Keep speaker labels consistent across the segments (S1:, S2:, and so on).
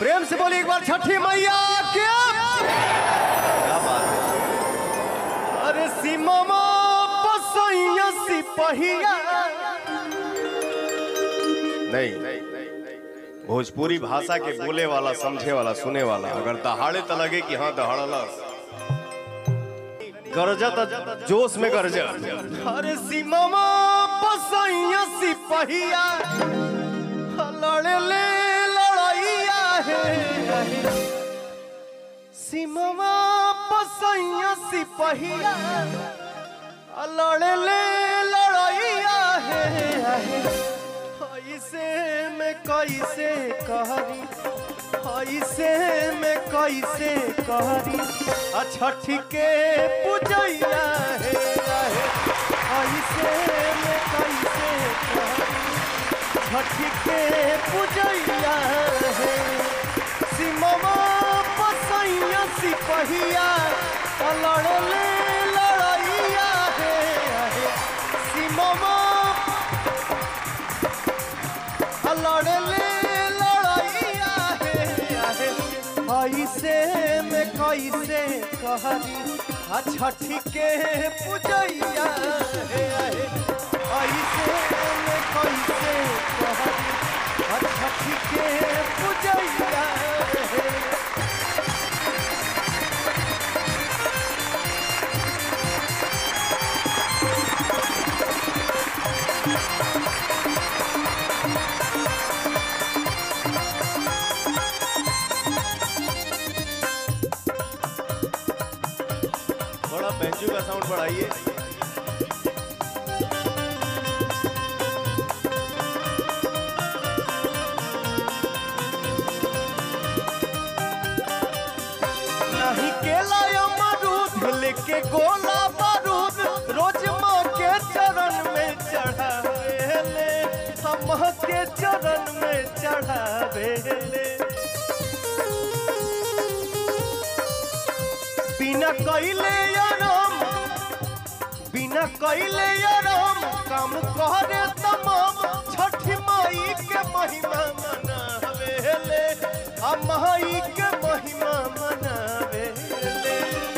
S1: प्रेम से बोली एक बार छठी मैया के क्या बात है अरे सीमा पसैया सिपहिया नहीं भोजपुरी भाषा के बोले वाला समझे वाला सुने वाला अगर दहाड़े तो लगे कि हाँ दहाड़ला गरजा तो जोश में गरजा अरे सीमा पसैया सिपहिया लड़े ले लड़ाइया है सीमा पसैया सिपहिया लड़े ले लड़ाइया है ऐसे में कैसे कहरी ऐसे में कैसे कहरी छठी के पूजैया है ऐसे में कैसे कहरी छठी के पूजैया है सिमवा पसैया सिपहिया लड़ ले लड़ैया है सिमवा लड़ ले लड़ैया है ऐसे में कैसे कहरी आ छठी के पूजैया है ऐसे में कैसे कहरी आ छठी के पूजैया है थोड़ा बेंचू का साउंड बढ़ाइए नहीं केला अमरूद लेके गोला बारूद रोज माँ के चरण में चढ़ावेले हम माँ के चरण में चढ़ावेले बिना कैले आराम बिना कैले आराम काम करे तमाम छठी माई के महिमा मनावेले आ माई के महिमा मनावेले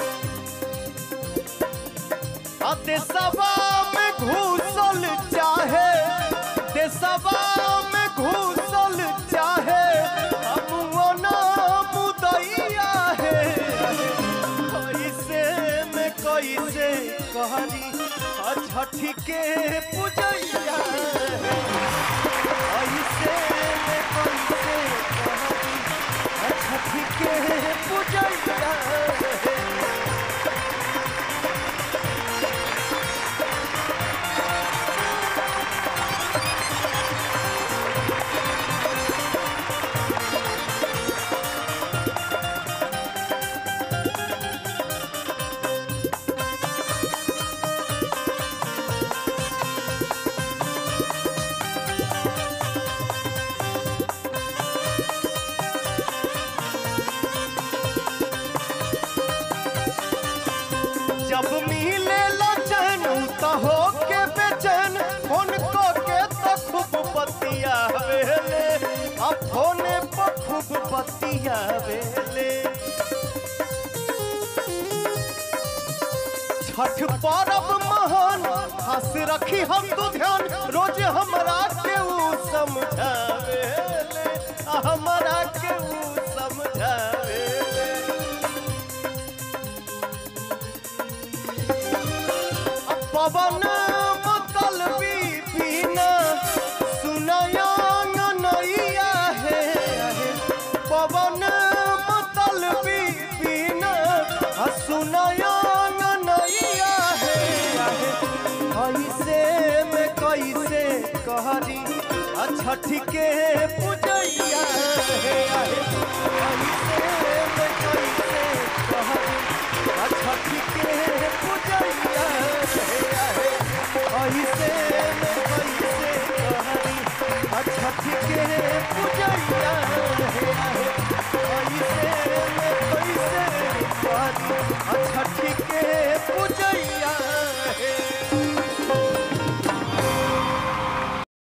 S1: आ देशवा में घुसल चाहे देशवा में घुसल चाहे हम ना मुदैया है कैसे में कैसे कहरी आ छठी के पूजैया है कैसे में कैसे कहरी आ छठी के पूजैया है जब मिले लचन तो हो के बेचैन फोन को के तो खूब बतिया वेले अब फोने पर खूब बतिया वेले छठ पर्व महान हंस रखी हम तू ध्यान रोज हमरा के ऊ समझावेले आ हमरा के ऊ समझावेले पवन मतलबी बिना सुनयांग नैया है पवन मतलबी बिना सुनयांग नैया है ऐसे में कैसे कहरी आ छठी के पूजैया है ऐसे में कैसे कहरी आ छठी के पूजैया